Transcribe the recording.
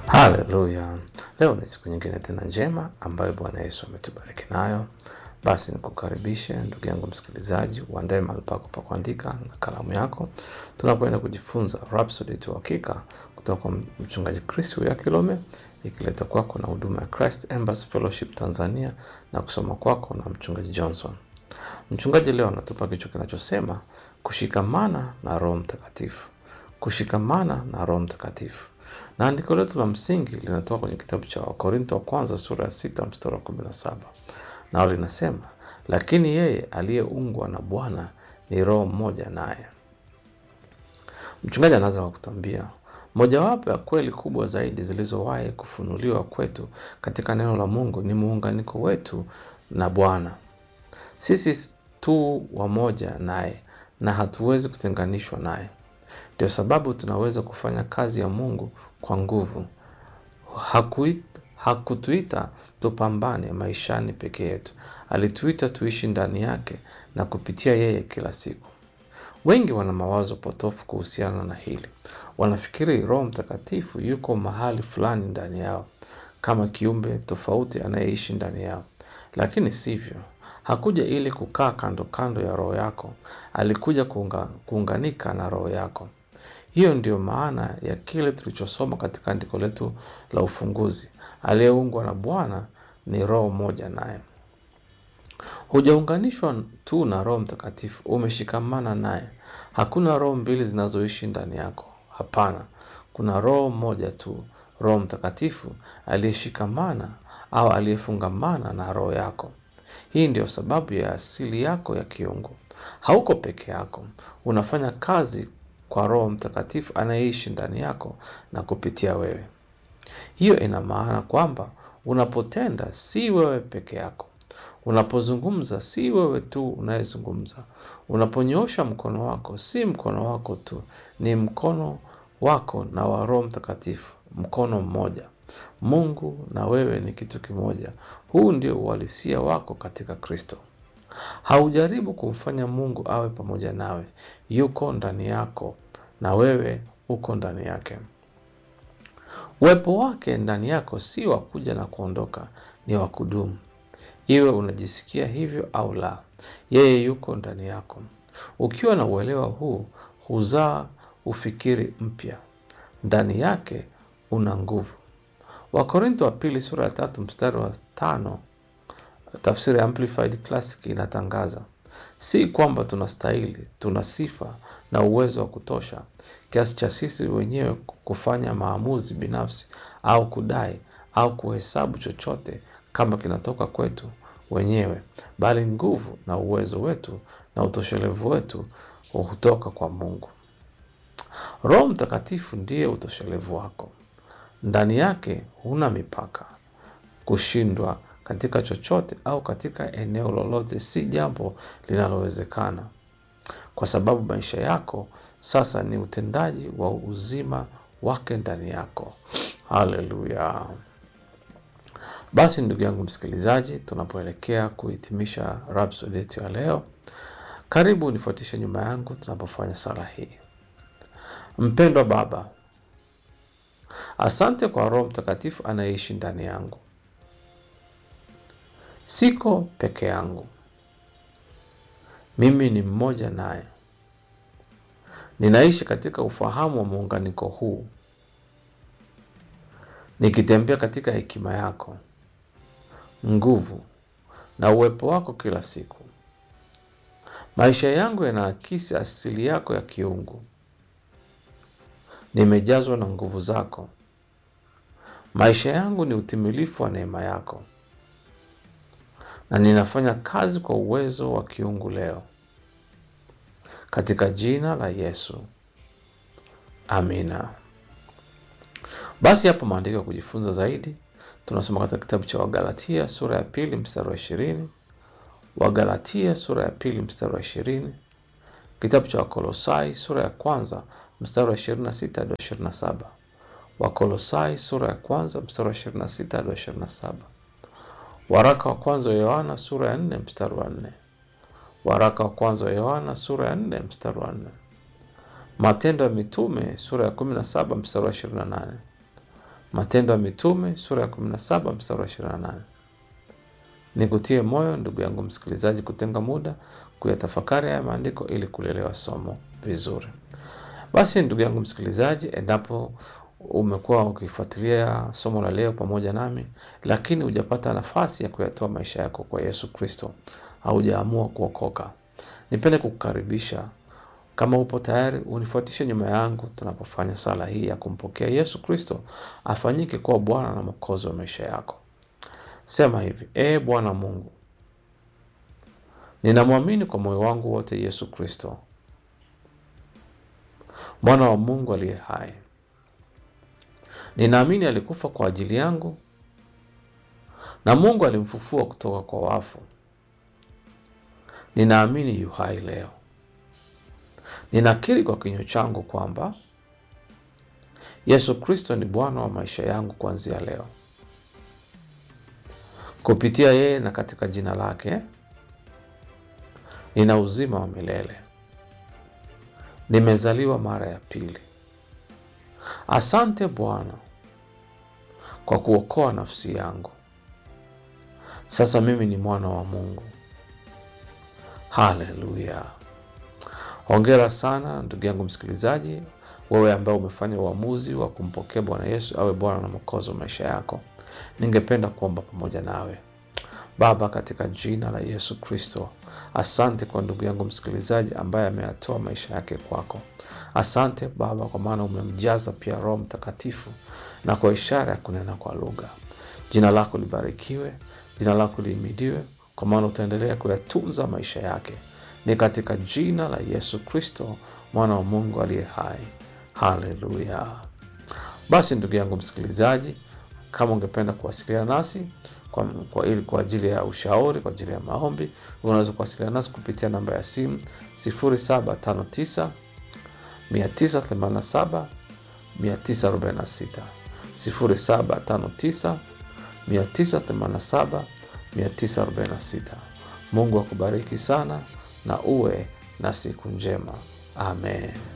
Haleluya! Leo ni siku nyingine tena njema ambayo Bwana Yesu ametubariki nayo. Basi nikukaribishe ndugu yangu msikilizaji, uandae mahali pako pa kuandika na kalamu yako, tunapoenda kujifunza Rhapsody tu Hakika kutoka kwa mchungaji Chris ya Kilome, ikileta kwako na huduma ya Christ Embassy Fellowship Tanzania na kusoma kwako na mchungaji Johnson. Mchungaji leo anatupa kichwa kinachosema kushikamana na Roho Mtakatifu, kushikamana na Roho Mtakatifu. Na andiko letu la msingi linatoka kwenye kitabu cha Wakorinto wa kwanza sura ya sita mstari wa kumi na saba nao linasema, lakini yeye aliyeungwa na Bwana ni roho mmoja naye. Mchungaji anaanza kwa kutuambia mojawapo ya kweli kubwa zaidi zilizowahi kufunuliwa kwetu katika neno la Mungu ni muunganiko wetu na Bwana. Sisi tu wamoja naye na hatuwezi kutenganishwa naye. Ndio sababu tunaweza kufanya kazi ya Mungu kwa nguvu. Hakuit, hakutuita tupambane maishani peke yetu, alituita tuishi ndani yake na kupitia yeye kila siku. Wengi wana mawazo potofu kuhusiana na hili. Wanafikiri Roho Mtakatifu yuko mahali fulani ndani yao kama kiumbe tofauti anayeishi ndani yao, lakini sivyo. Hakuja ili kukaa kando kando ya roho yako, alikuja kuunga, kuunganika na roho yako. Hiyo ndiyo maana ya kile tulichosoma katika andiko letu la ufunguzi, aliyeungwa na Bwana ni roho moja naye. Hujaunganishwa tu na Roho Mtakatifu, umeshikamana naye. Hakuna roho mbili zinazoishi ndani yako. Hapana, kuna roho moja tu, Roho Mtakatifu aliyeshikamana au aliyefungamana na roho yako. Hii ndiyo sababu ya asili yako ya kiungu. Hauko peke yako, unafanya kazi kwa Roho Mtakatifu anayeishi ndani yako na kupitia wewe. Hiyo ina maana kwamba unapotenda si wewe peke yako, unapozungumza si wewe tu unayezungumza, unaponyoosha mkono wako si mkono wako tu, ni mkono wako na wa Roho Mtakatifu, mkono mmoja. Mungu na wewe ni kitu kimoja. Huu ndio uhalisia wako katika Kristo. Haujaribu kumfanya Mungu awe pamoja nawe, yuko ndani yako na wewe uko ndani yake. Uwepo wake ndani yako si wa kuja na kuondoka, ni wa kudumu. Iwe unajisikia hivyo au la, yeye yuko ndani yako. Ukiwa na uelewa huu, huzaa ufikiri mpya. Ndani yake una nguvu. Wakorintho wa pili sura ya tatu mstari wa tano tafsiri ya Amplified Classic inatangaza si kwamba tunastahili, tuna sifa na uwezo wa kutosha kiasi cha sisi wenyewe kufanya maamuzi binafsi au kudai au kuhesabu chochote kama kinatoka kwetu wenyewe, bali nguvu na uwezo wetu na utoshelevu wetu hutoka kwa Mungu. Roho Mtakatifu ndiye utoshelevu wako. Ndani yake huna mipaka. Kushindwa katika chochote au katika eneo lolote si jambo linalowezekana, kwa sababu maisha yako sasa ni utendaji wa uzima wake ndani yako. Haleluya! Basi ndugu yangu msikilizaji, tunapoelekea kuhitimisha Rhapsody yetu ya leo, karibu nifuatishe nyuma yangu tunapofanya sala hii. Mpendwa Baba, asante kwa Roho Mtakatifu anayeishi ndani yangu. Siko peke yangu, mimi ni mmoja naye. Ninaishi katika ufahamu wa muunganiko huu, nikitembea katika hekima yako, nguvu na uwepo wako kila siku. Maisha yangu yanaakisi asili yako ya kiungu. Nimejazwa na nguvu zako. Maisha yangu ni utimilifu wa neema yako, na ninafanya kazi kwa uwezo wa kiungu leo, katika jina la Yesu, amina. Basi hapo maandiko ya kujifunza zaidi tunasoma katika kitabu cha Wagalatia sura ya pili mstari wa ishirini Wagalatia sura ya pili mstari wa ishirini kitabu cha Wakolosai sura ya kwanza mstari wa ishirini na sita hadi ishirini na saba Wakolosai sura ya kwanza mstari wa ishirini na sita hadi ishirini na saba Waraka wa kwanza wa Yohana sura ya nne mstari wa nne Waraka wa kwanza wa Yohana sura ya nne mstari wa nne Matendo ya Mitume sura ya kumi na saba mstari wa ishirini na nane Matendo ya Mitume sura ya 17 mstari wa 28. Nikutie moyo ndugu yangu msikilizaji, kutenga muda kuyatafakari haya maandiko ili kulielewa somo vizuri. Basi ndugu yangu msikilizaji, endapo umekuwa ukifuatilia somo la leo pamoja nami, lakini hujapata nafasi ya kuyatoa maisha yako kwa Yesu Kristo, haujaamua kuokoka, nipende kukukaribisha. Kama upo tayari, unifuatishe nyuma yangu tunapofanya sala hii ya kumpokea Yesu Kristo afanyike kuwa Bwana na Mwokozi wa maisha yako. Sema hivi: Ee Bwana Mungu, ninamwamini kwa moyo wangu wote Yesu Kristo, mwana wa Mungu aliye hai. Ninaamini alikufa kwa ajili yangu na Mungu alimfufua kutoka kwa wafu. Ninaamini yu hai leo. Ninakiri kwa kinywa changu kwamba Yesu Kristo ni Bwana wa maisha yangu kuanzia leo. Kupitia yeye na katika jina lake nina uzima wa milele. Nimezaliwa mara ya pili. Asante Bwana kwa kuokoa nafsi yangu. Sasa mimi ni mwana wa Mungu. Haleluya! Hongera sana ndugu yangu msikilizaji, wewe ambaye umefanya uamuzi wa kumpokea Bwana Yesu awe Bwana na Mwokozi wa maisha yako. Ningependa kuomba pamoja nawe. Baba, katika jina la Yesu Kristo, asante kwa ndugu yangu msikilizaji ambaye ameyatoa maisha yake kwako. Asante Baba, kwa maana umemjaza pia Roho Mtakatifu na kwa ishara ya kunena kwa lugha. Jina lako libarikiwe, jina lako lihimidiwe, kwa maana utaendelea kuyatunza maisha yake. Ni katika jina la Yesu Kristo, mwana wa Mungu aliye hai. Haleluya! Basi ndugu yangu msikilizaji, kama ungependa kuwasiliana nasi kwa, kwa, ili kwa ajili ya ushauri, kwa ajili ya maombi, unaweza kuwasiliana nasi kupitia namba ya simu 0759 987 946 0759 987 946. Mungu akubariki sana na uwe na siku njema. Amen.